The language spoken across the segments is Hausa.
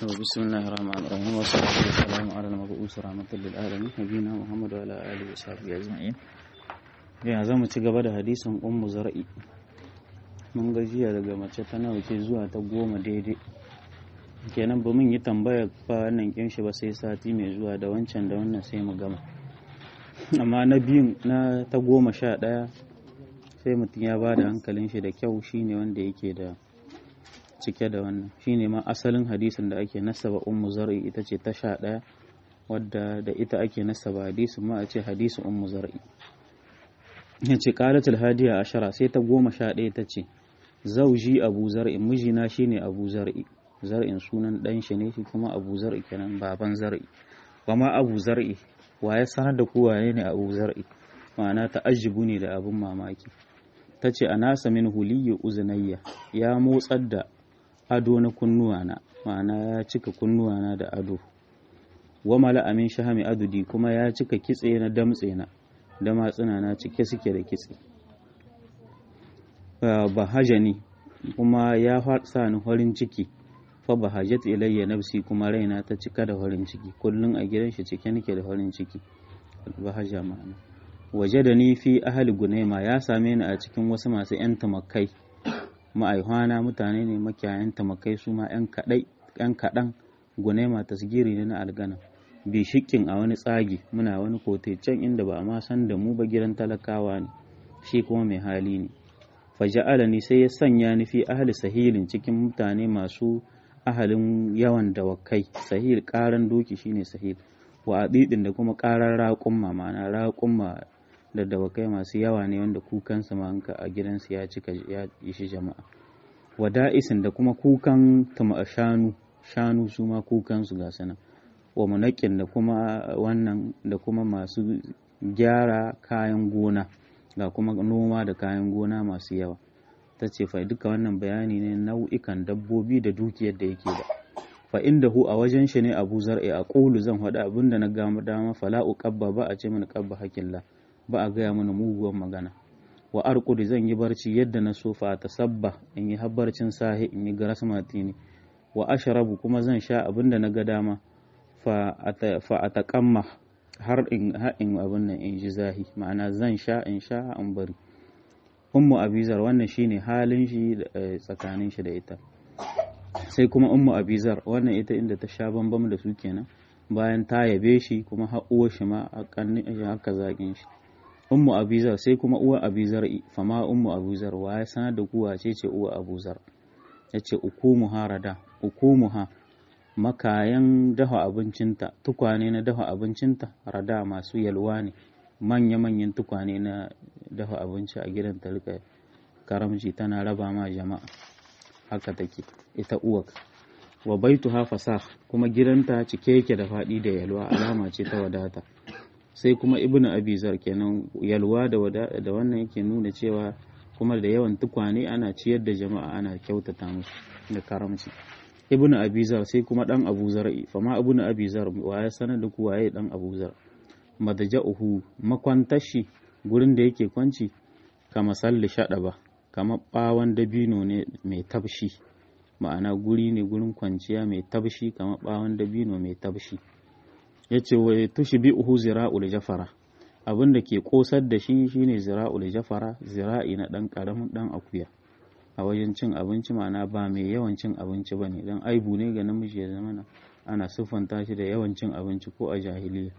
بسم الله الرحمن الرحيم والصلاة والسلام على المبعوث رحمة للعالمين نبينا محمد وعلى آله وصحبه أجمعين ya za mu ci gaba da hadisin ummu zar'i mun gajiya daga mace ta nawa ce zuwa ta goma daidai kenan ba mun yi tambaya ba wannan kinshi ba sai sati mai zuwa da wancan da wannan sai mu gama amma na biyun na ta goma sha ɗaya sai mutum ya ba da hankalin shi da kyau shine wanda yake da cike da wannan shine ma asalin hadisin da ake nasaba ummu zar'i ita ce ta sha ɗaya wadda da ita ake nasaba hadisin ma a ce hadisin ummu zar'i ya ce ƙalatul hadiya ashara sai ta goma sha ɗaya ta ce zauji abu zar'i mijina shine abu zar'i zar'in sunan ɗan shi ne shi kuma abu zar'i kenan baban zar'i ba ma abu zar'i wa ya sanar da kowa ne abu zar'i ma'ana ta ajibu ne da abin mamaki ta ce a nasa min huliyyu uzunayya ya motsar da ado na kunnuwana ma'ana ya cika kunnuwana da ado wa mala amin shahami adudi kuma ya cika kitse na damtse na da matsuna na cike suke da kitse bahajani kuma ya sa ni farin ciki fa bahajat ilayya nafsi kuma raina ta cika da farin ciki kullun a gidan shi cike nake da farin ciki bahaja ma'ana waje da ni fi ahli gunaima ya same ni a cikin wasu masu yan tamakai ma'aihwana mutane ne makiyayan tamakai su ma yan kadai yan kadan gunaima tasgiri ne na algana bi shikin a wani tsagi muna wani kote can inda ba a ma san da mu ba gidan talakawa ne shi kuma mai hali ne faja'ala ni sai ya sanya ni fi ahli sahilin cikin mutane masu ahalin yawan dawakai sahil karan doki shine sahil wa adidin da kuma karar raƙumma ma'ana raƙumma da dawakai masu yawa ne wanda kukansa ma a gidansu ya cika ya ishi jama'a wa da'isin da kuma kukan tama shanu shanu su ma kukansu ga sanan wa munakin da kuma wannan da kuma masu gyara kayan gona ga kuma noma da kayan gona masu yawa ta ce fa duka wannan bayani ne nau'ikan dabbobi da dukiyar da yake da fa inda hu a wajen shi ne abu zar'i a ƙulu zan faɗi abin da na gama dama fala'u ƙabba ba a ce mini ƙabba hakilla ba a gaya mana muguwar magana wa arƙudi zan yi barci yadda na so fa ta sabba in yi habbarcin sahi in yi garas matini wa asharabu kuma zan sha abin da na ga dama fa a taƙamma har in haɗin abin nan in ji zahi ma'ana zan sha in sha in bari ummu abizar wannan shine halin shi tsakanin shi da ita sai kuma ummu abizar wannan ita inda ta sha bambam da su kenan bayan ta yabe shi kuma har uwar shi ma haka zaƙin shi ummu abizar sai kuma uwa abizar fama ummu abizar wa ya sanar da kuwa ce ce uwa abuzar ya ce ukumuha rada ukumuha makayan dafa abincinta tukwane na dafa abincinta rada masu yalwa ne manya-manyan tukwane na dafa abinci a gidan ta rika karamci tana raba ma jama'a haka take ita uwak wa baitu hafasa kuma gidanta cike yake da faɗi da yalwa alama ce ta wadata sai kuma ibnu abizar kenan yalwa da wannan yake nuna cewa kuma da yawan tukwane ana ciyar da jama'a ana kyautata musu da karamci ibnu abizar sai kuma dan abu zar'i fama ibnu abizar wa ya sanar da ku waye dan abu zar madja'uhu makwantashi gurin da yake kwanci kama salli shada ba kama bawan dabino ne mai tabshi ma'ana guri ne gurin kwanciya mai tabshi kama bawan dabino mai tabshi yace wa tushbi'uhu zira'ul jafara abin da ke kosar da shi shine zira'ul jafara zira'i na dan karamin dan akuya a wajen cin abinci ma'ana ba mai yawan cin abinci ba ne don aibu ne ga namiji ya zama ana siffanta shi da yawan cin abinci ko a jahiliya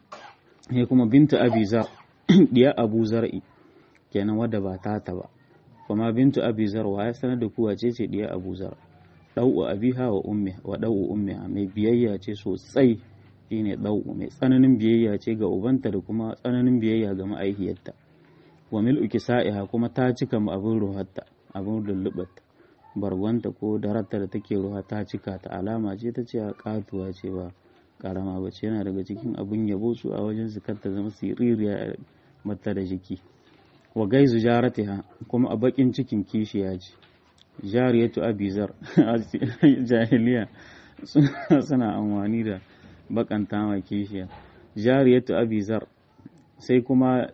ne kuma bintu abizar diya abu zar'i kenan wadda ba tata ba kuma bintu abizar wa ya sanar da kuwa ce ce diya abu zar ɗau'u abiha wa ummi wa ɗau'u ummiha mai biyayya ce sosai shine ɗau'u mai tsananin biyayya ce ga ubanta da kuma tsananin biyayya ga ma'aikiyarta wa mil'u kisa'iha kuma ta cika abin ruhatta abin lullubarta bargonta ko dararta da take ruwa ta cika ta alama ce ta ce a katuwa ce ba karama ba ce yana daga cikin abin yabo su a wajen su ta zama siririya mata da jiki wa gaizu jaratiha kuma a bakin cikin kishiya ce jariyatu abizar jahiliya suna amfani da bakanta ma kishiya jariyatu abizar sai kuma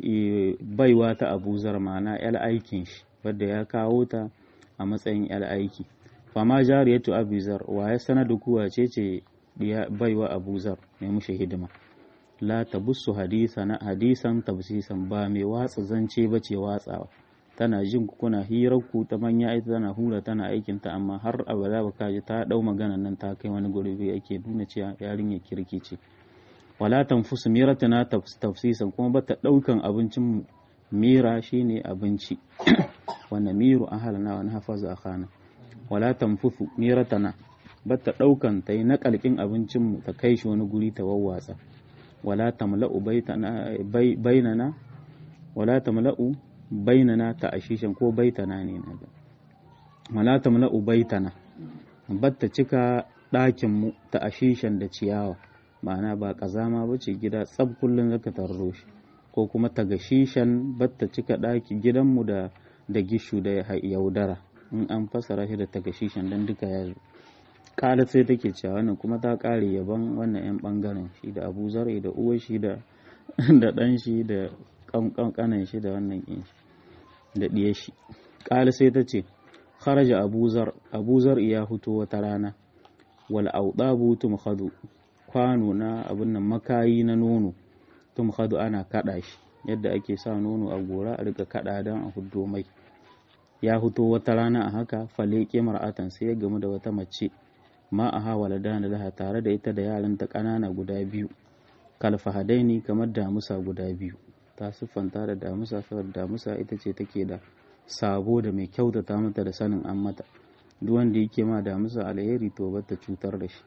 baiwa ta abuzar ma'ana 'yar aikin shi wadda ya kawo ta a matsayin 'yar aiki fama jariyatu abuzar wa ya sanadu kuwa ce ce baiwa abuzar mai mushi hidima la tabussu hadisana hadisan tabsisan ba mai watsa zance ba ce watsawa tana jin kuna hirar ku ta manya ita tana hura tana aikin ta amma har abada ba kaji ta dau magana nan ta kai wani gurbi ake nuna cewa yarinyar kirki ce wala tanfusu miratana tafsisan kuma bata daukan abincin mira shine abinci wannan miru ahalana wani hafaza akhana wala tanfusu miratana bata daukan ta yi nakalkin abincin mu ta kai shi wani guri ta wawwatsa wala tamla'u baitana bainana wala tamla'u bainana ta ashishan ko baitana ne na da wala tamla'u baitana batta cika ɗakin mu ta ashishan da ciyawa ma'ana ba kazama ba ce gida tsab kullum zaka tarro shi ko kuma ta gashishan batta cika ɗaki gidanmu da da gishu da yaudara in an fasara shi da ta gashishan dan duka ya zo kala sai take cewa wannan kuma ta kare yaban wannan yan bangaren shi da abu zare da uwar shi da da dan shi da kankanan shi da wannan kin shi da diyar shi kala sai ta ce kharaja abuzar abuzar ya fito wata rana wal audabu tumkhadu kwano na abin nan makayi na nono tumkhadu ana kada shi yadda ake sa nono a gora a rika kada dan a huddo mai ya fito wata rana a haka faleke mar'atan sai ya gamu da wata mace ma a hawala da laha tare da ita da yaranta ƙanana guda biyu kalfahadaini kamar damusa guda biyu ta siffanta da damusa saboda damusa ita ce take da sabo da mai kyautata mata da sanin an mata duk wanda yake ma damusa alheri to bata cutar da shi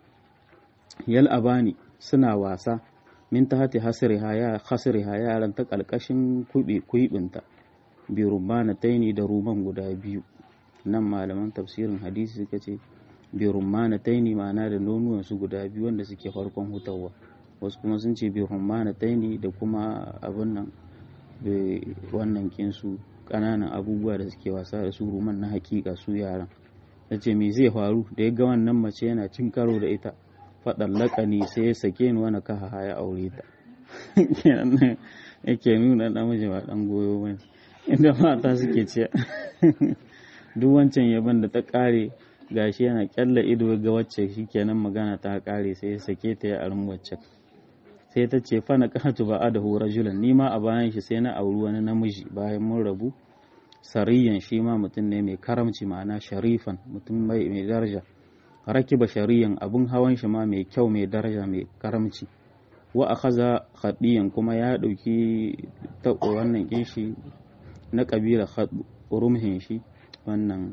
yal abani suna wasa min ta hati hasriha ya hasriha yaran ta kalkashin kuɓe kuibinta bi rumana taini da ruman guda biyu nan malaman tafsirin hadisi suka ce bi rumana taini ma'ana da nonuwan su guda biyu wanda suke farkon hutawa wasu kuma sun ce bi rumana taini da kuma abin nan wannan kinsu ƙananan abubuwa da suke wasa da su ruman na hakika su yaran ta ce me zai faru da ya ga wannan mace yana cin karo da ita faɗan laƙani sai ya sake ni wani kaha ya aure ta yake nuna namiji ba ɗan goyo ba inda mata suke ce duk wancan yaban da ta ƙare gashi yana kyalla ido ga wacce shikenan magana ta ƙare sai ya sake ta ya arin wacce sai ta ce fa na kahatu ba adahu rajulan ni ma a bayan shi sai na auri wani namiji bayan mun rabu sariyan shi ma mutum ne mai karamci ma'ana sharifan mutum mai daraja rakiba shariyan abun hawan shi ma mai kyau mai daraja mai karamci wa akhadha khadiyan kuma ya dauki ta wannan kinshi na kabila rumhin shi wannan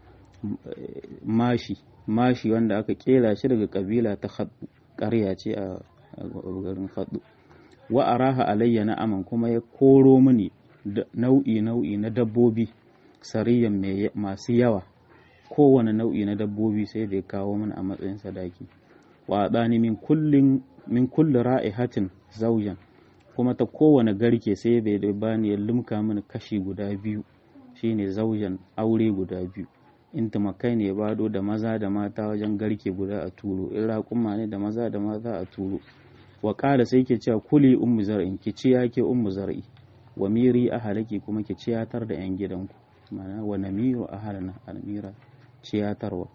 mashi mashi wanda aka kera shi daga kabila ta khaddu ƙarya ce a garin khaddu wa araha alayya na aman kuma ya koro mini nau'i nau'i na dabbobi sariyan masu yawa kowane nau'i na dabbobi sai da ya kawo mana a matsayin sadaki wa ɗani min kullin min kulli ra'ihatin zaujan kuma ta kowane garke sai bai da bani ya limka mini kashi guda biyu shine zaujan aure guda biyu in tumakai ne bado da maza da mata wajen garke guda a turo in raƙuma ne da maza da mata a turo wa ƙara sai ke cewa kuli ummu zar'in ki ci yake ummu zar'i wa miri ahalaki kuma ki ciyatar da yan gidanku ma'ana wa namiru ahalana almira ciyatarwa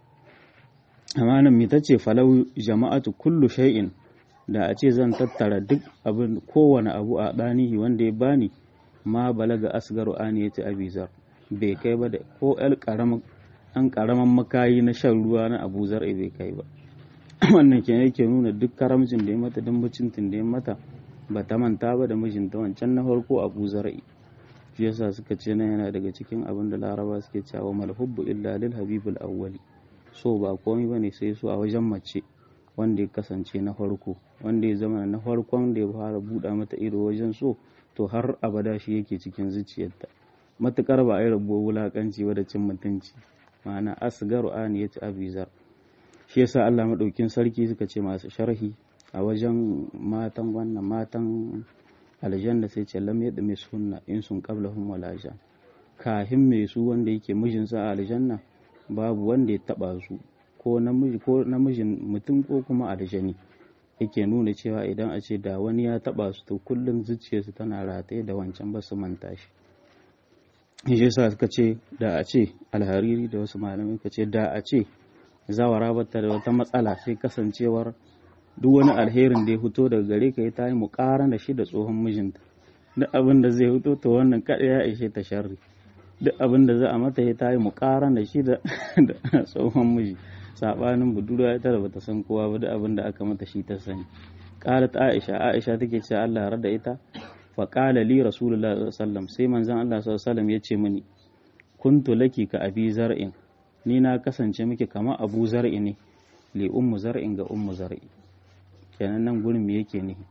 amma nan mi tace falau jama'atu kullu shay'in da a ce zan tattara duk abin kowane abu a ɗanihi wanda ya bani ma balaga asgaru ani ya ci abizar bai kai ba da ko el an karaman makayi na shan ruwa na abu zar'i bai kai ba wannan ke yake nuna duk karamcin da ya mata don mucintin da ya mata ba ta manta ba da mijinta wancan na farko abu zar'i shi yasa suka ce na yana daga cikin abin da laraba suke cewa malhubbu illa lil habibul awwali so ba komai bane sai so a wajen mace wanda ya kasance na farko wanda ya zama na farkon da ya fara buɗa mata ido wajen so to har abada shi yake cikin zuciyarta matukar ba a yi rabuwar wulakanci ba da cin mutunci ma'ana asgaru ani ya ci abizar shi yasa Allah maɗaukin sarki suka ce masu sharhi a wajen matan wannan matan aljanna sai ce lam yadda mai sunna in sun qablahum wala jan kahin mai su wanda yake mijinsa a aljanna babu wanda ya taba su ko namiji ko namijin mutum ko kuma aljani yake nuna cewa idan a ce da wani ya taba su to kullum zuciyarsu tana rataye da wancan ba su manta shi shi yasa suka ce da a ce alhariri da wasu malamai ka ce da a ce zawara ba ta da wata matsala sai kasancewar duk wani alherin da ya fito daga gare ka ta yi muƙaran da shi da tsohon mijinta duk abin da zai fito to wannan kaɗai ya ishe ta sharri duk abin da za a mata ya ta yi muƙaran da shi da tsohon miji saɓanin budurwa ita da bata san kowa ba duk abin da aka mata shi ta sani qalat aisha aisha take cewa Allah rada ita fa qala li rasulullah sallallahu alaihi wasallam sai manzon Allah sallallahu alaihi wasallam ya ce mini kuntu laki ka abi zar'in ni na kasance miki kamar abu zar'i ne li ummu zar'in ga ummu zar'i kenan nan gurin me yake nihi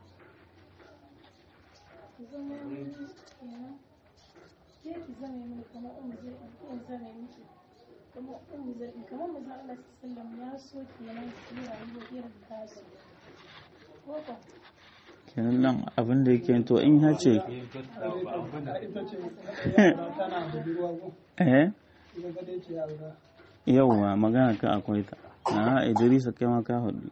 kenan nan abin da yake to in ya ce eh yauwa magana ka akwai ta na idrisa kai ma ka hudu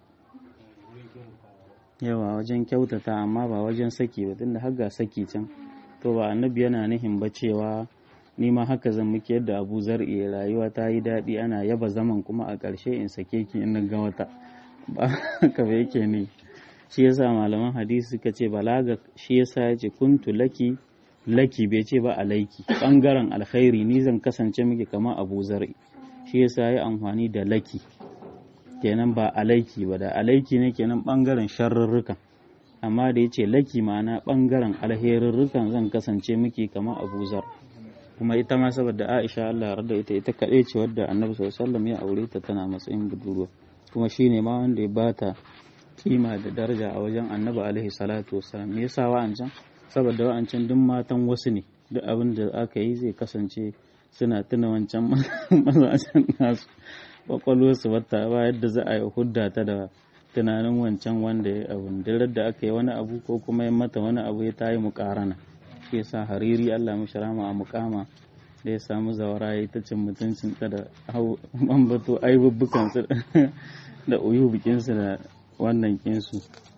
yawa wajen kyautata amma ba wajen saki ba tunda har ga saki can to ba annabi yana nihin ba cewa ni ma haka zan muke yadda abu zar'i rayuwa ta yi daɗi ana yaba zaman kuma a ƙarshe in sake ki in ga wata ba haka ba yake ne shi yasa malaman hadisi suka ce balaga shi yasa ya ce kuntu laki laki bai ce ba alaiki bangaren alkhairi ni zan kasance miki kamar abu zar'i shi yasa ya amfani da laki kenan ba alaiki ba da alaiki ne kenan bangaren sharrurrukan amma da ya ce laki ma'ana bangaren alherurrukan zan kasance miki kamar abu zar kuma ita ma saboda aisha allah rada ita ita kaɗai ce wadda annabi sallallahu ya aure ta tana matsayin budurwa kuma shine ma wanda ya bata kima da daraja a wajen annabi alaihi salatu wasalam me yasa wa'ancan saboda wa'ancan duk matan wasu ne duk abin da aka yi zai kasance suna tuna wancan mazajen nasu kwakwalwarsu wata ba yadda za a yi hudda ta da tunanin wancan wanda ya abu da aka yi wani abu ko kuma ya mata wani abu ya tayi mukarana shi yasa hariri Allah mishi rama a mukama da ya samu zawara ya ta cin mutuncin ta da bambato aibubbukan su da uyu bikinsu da wannan kinsu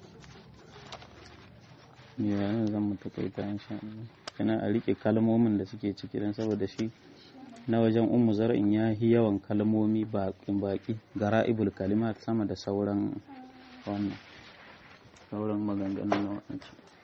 ya zan mu takaita insha Allah kana a rike kalmomin da suke ciki dan saboda shi na wajen ummu zar'in ya yi yawan kalmomi baƙin baƙi gara'ibul kalimat sama da sauran wannan sauran maganganun na wancan